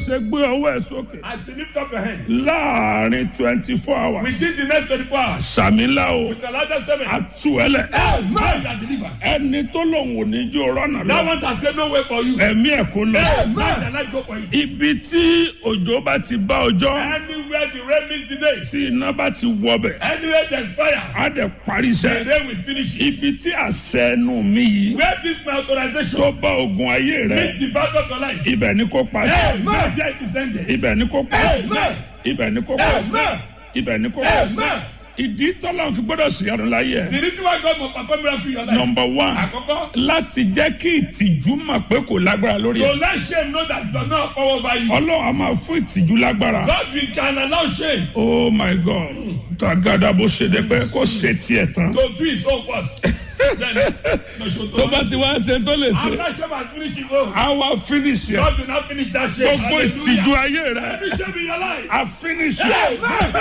ṣe gbé ọwọ́ ẹ̀ sókè As you lift up your hand, láàrin twenty four hours within the next 24 hours, sàmìlà o with the largest statement, àtúwẹ̀lẹ̀ man that delivered. ẹni tó lòun ò ní jó rọ́nà That lọ one has said no way for you. ẹ̀mí ẹ̀ kó lọ. Man that life go for you. ibi tí òjò bá ti bá ọjọ́ Anywhere the rain meets today, tí iná bá ti wọbẹ̀ anywhere there's fire, á dẹ̀ parí the iṣẹ́. rain will finish it. ibi tí àṣẹ ẹnu mi yìí Where this my authorization tó bá ogun ayé rẹ meets the battle of your life, ibẹ̀ ni kò pa sí. man there is ended. ibẹ̀ ni kò pa sí. Amen. ibẹ̀ ni kò pa sí. Amen. ibẹ̀ ni kò pa sí. Amen. ìdí tọ́lá fi gbọ́dọ̀ sí ọdún láyé ẹ̀. The reason why God must perform miracle in your life. nọmba one Àkọ́kọ́, láti jẹ́ kí ìtìjú mọ̀ pé kò lágbára lórí to ẹ̀. let shame know that it does not have power over you. ọlọ́run a máa fún ìtìjú lágbára. God we can allow shame oh my god tagada bó ṣe dé pé kó ṣe tiẹ̀ tán. to do his own first. Then, no show to tó bá ti wá ṣe tó lè ṣe After shame has finished his own, a wá finish ẹ̀. God do not finish that shame. gbogbo ìtìjú Hallelujah. ayé rẹ Every shame in your life. a finish ẹ̀.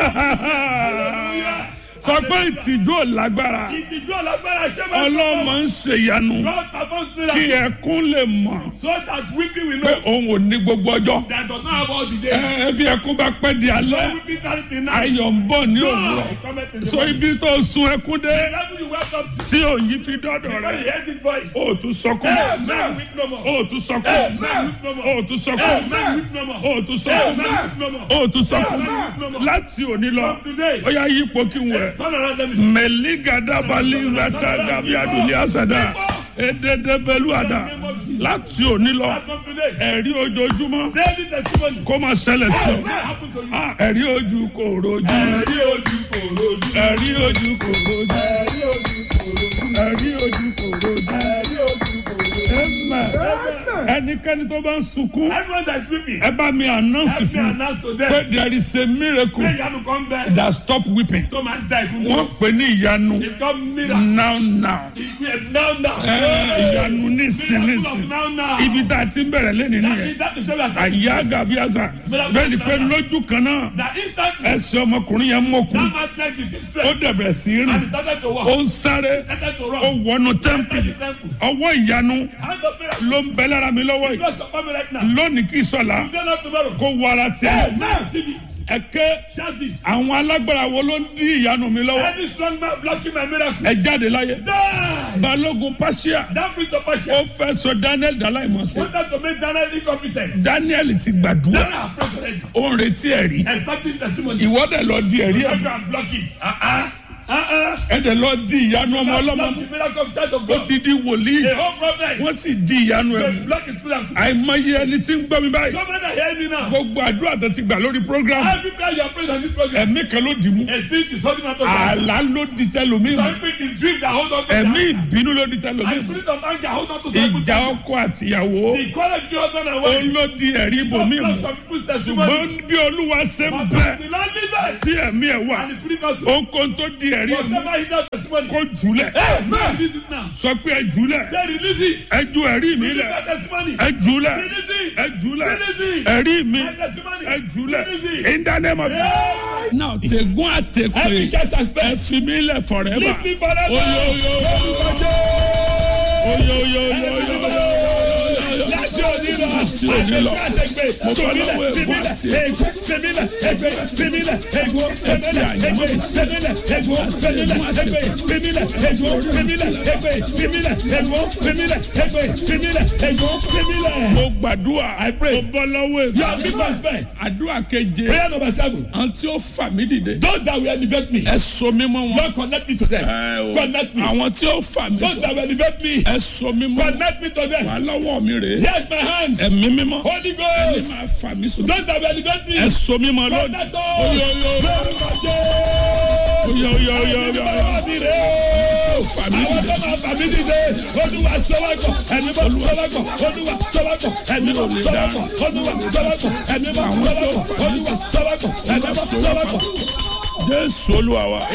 Hallelujah. sọ pé ìtìjú ò lágbára Ìtìjú ọ̀lágbára shame has ọlọ́mọ ń ṣèyanu God performs kí miracle ẹkún lè mọ̀ so that weeping will pé know òun ò ní gbogbo ọjọ́. that does not have all the days. ẹ bí ẹkún bá pẹ́ di alẹ́ Weeping that in night. ayọ̀ ń bọ̀ ní òwúrọ̀ God cometh in the so morning. ibi tó sun ẹkún dé The level you welcome to. tí òyìn fi dọ́dọ̀ When rẹ you hear this voice. ó tún sọkún Amen. Weep no more. ó tún sọkún Amen. Weep no more. ó tún sọkún Amen. Weep no more. ó tún sọkún Amen. Weep no more. ó tún sọkún Amen. láti òní lọ From today. ó yá yípo kí n wẹ̀. Turn around let me see. mẹ̀lígàdàbàlízàtà gàbí adùnlé àsàdà èdèdèbẹ̀lúàdà láti òní lọ From today. ẹ̀rí ojoojúmọ́ Daily testimony. kó máa ṣẹlẹ̀ sí ọ. What happened to you? Ah, ẹ̀rí ojú kò rojú Ẹ̀rí ojú kò rojú. ẹ̀rí ojú kò rojú Ẹ̀rí ojú kò rojú. ẹ̀rí ojú kò rojú. Ẹ̀rí ojú kò rojú. Amen. ẹnikẹ́ni tó bá ń sunkún Everyone that is weeping. ẹ bá mi announce Help me fún announce to pé them. there is a miracle Pray Yanu come back. that stop weeping Tó máa ń da ìkún wọ́n tó. pè ní ìyanu It's called miracle. now now Now now. Ẹ, ìyanu Miracle nísinsìnyí of now now. ibi tá a ti ń bẹ̀rẹ̀ lẹ́nu That nìyẹn is that is what we are talking àyà gàbíàsà bẹ́ẹ̀ ni pé lójú kan náà That instantly. ẹsẹ̀ ọmọkùnrin yẹn mọ̀kùn That man's leg is ó straight. dẹ̀bẹ̀rẹ̀ sí í And rìn he started to ó walk. ń sáré Started to ó run. wọnú Entered tẹ́ḿpìlì the temple. ọwọ́ ìyanu Hand of miracle. ló ń bẹ lára mi lọ́wọ́ yìí Bless your family right now. lónìí kì í sọ̀la Today not tomorrow. kó wọ ara tiẹ̀ Now receive it. ẹ̀kẹ́ Shout this. àwọn alágbára wo ló ń dí ìyanu mi lọ́wọ́ Any strong man blocking my miracle. ẹ jáde láyé Die. balógun pàṣẹ That brings of ó passion. fẹ́ sọ daniel dàláìmọ̀sẹ̀ Wanted to make Daniel incompetent. daniel ti gbàdúrà Daniel have prayed already. ó ń retí ẹ̀rí Expecting testimony. ìwọ́dẹ̀ lọ di ẹ̀rí You ẹ̀ can block it. Uh-uh. Uh-uh. ẹ̀dẹ̀ lọ di ìyanu ọmọ ọlọ́mọ Block the miracle of child of ó God. didi wòlíì The whole problem. wọ́n sì di ìyanu ẹ̀ They mú block his miracle. àìmọye ẹni tí ń gbọ́ mi báyìí So many are hearing me now. gbogbo àdúrà tó ti gbà lórí program Every prayer you are praying on this program. ẹ̀mí kan ló dì mú A spirit is holding on to God. àlá ló di tẹlómi mú Some spirit is dream that hold on to ẹ̀mí God. ìbínú ló di tẹlómi And mú spirit of anger hold on to some ìjà people. ọkọ àtìyàwó The quarrel between husband and ó wife. ló di ẹ̀rí ibòmí Block mú some people's testimony. ṣùgbọ́n bí olúwa ṣe ń But bẹ the Lord leaders. tí ẹ̀mí ẹ̀ wà And the spirit also. ohunkóhun tó di ẹ̀rí mú Whatever he does testimony. kó jùlẹ̀ Amen. Release it now. sọ pé ẹ jùlẹ̀ Say release it. ẹ ju ẹ̀rí mi Release lẹ̀ that testimony. ẹ jùlẹ̀ Release it. ẹ jùlẹ̀ Release it. ẹ̀rí mi My testimony. ẹ jùlẹ̀ Release it. in the name of Yeah. now tẹ̀gún àtẹ̀kùn Every cast and spell. ẹ fi mí lẹ̀ forever Leave me forever. oyoyoyo oyoyoyo Láti òní lọ. Láti òní lọ. Àtẹ̀gbẹ́. Mo bọ́ Fèmílẹ̀, lọ́wọ́ ẹ̀gbọ́n fèmílẹ̀, àti ègbó, fèmílẹ̀, ègbé, fèmílẹ̀, ègbó, fèmílẹ̀, ègbé, fèmílẹ̀, ègbó, fèmílẹ̀, ègbé, fèmílẹ̀, ègbó, fèmílẹ̀, ègbé, fèmílẹ̀, ègbó, fèmílẹ̀, ègbé, fèmílẹ̀, ègbó, fèmílẹ̀. mo gbàdúrà mo bọ́ lọ́wọ́ You are ègbó big man spell. àdúrà keje Prayer number seven. àwọn tí ó fà mí dìde Those that will elevate me. ẹ so mí mọ́ wọn Lord connect me to them. Ẹ o, Connect me. àwọn tí ó fà mí Those sọ that will elevate me. ẹ so mí mọ́ wọn Connect me to them. wà lọ́wọ́ mi rèé Here's my hands. ẹ̀mí mímọ́ Holy ẹni Ghost. máa fà mí sọ Those that will elevate me. ẹ so mí mọ́ lónìí Connect us. oyoyoyo oyoyoyo fà mí Àwọn dìde tó máa fà mí dìde, Olúwa sọ́wọ́gbọ̀, ẹ̀mí mọ́ sọ́wọ́gbọ̀, Olúwa sọ́wọ́gbọ̀, ẹ̀mí mọ́ sọ́wọ́gbọ̀, Olúwa sọ́wọ́gbọ̀, ẹ̀mí mọ́ sọ́wọ́gbọ̀, Olúwa sọ́wọ́gbọ̀, ẹ̀mí mọ́ sọ́wọ́gbọ̀. jésù olúwa wa.